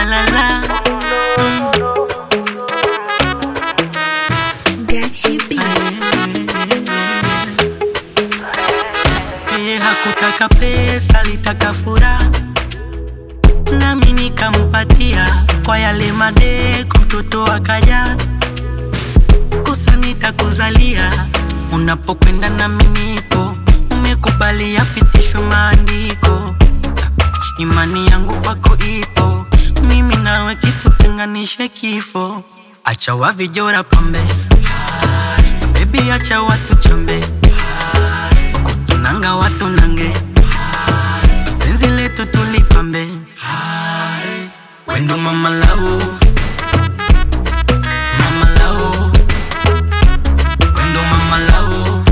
la la la. Gachi B. Yeye hakutaka pesa, alitaka furaha, nami nikampatia kwa yale madeko, mtoto akaja kosa nitakuzalia, unapokwenda nami nipo, umekubali yapitishwe maandiko, imani yangu kwako ipo, mimi nawe kitutenganishe kifo, acha wavijora pambe, bebi acha watu chambe kutunanga watu nange penzi letu tulipambe wendo mama lau mama lau wendo mama lau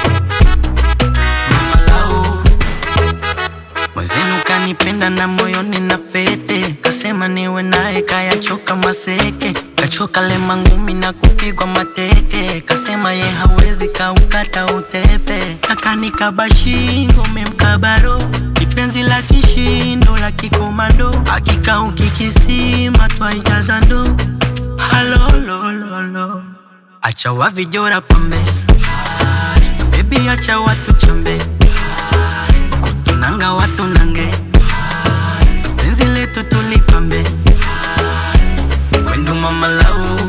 mama lau mwenzenu kanipenda na moyoni na pete kasema niwe naye kayachoka maseke kachoka lema ngumi na kupigwa mateke kasema ye hawezi kaukata utepe akanikaba shingo memkabaro kipenzi la kishindo la kikomando akikauki kisima twaijaza ndo halolololo acha wavijora pambe bebi acha watu chambe kutunanga watu nange penzi letu tulipambe wendo mama lau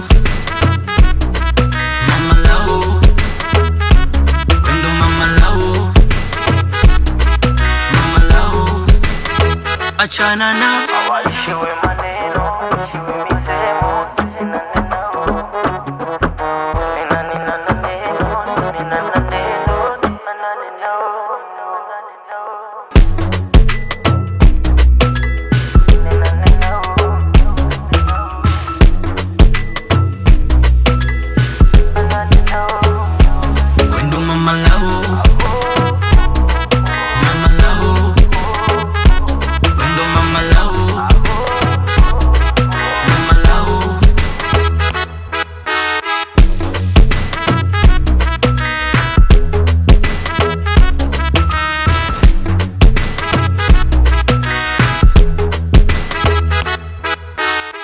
mama lau wendo mama lau mama lau achana na Waishiwe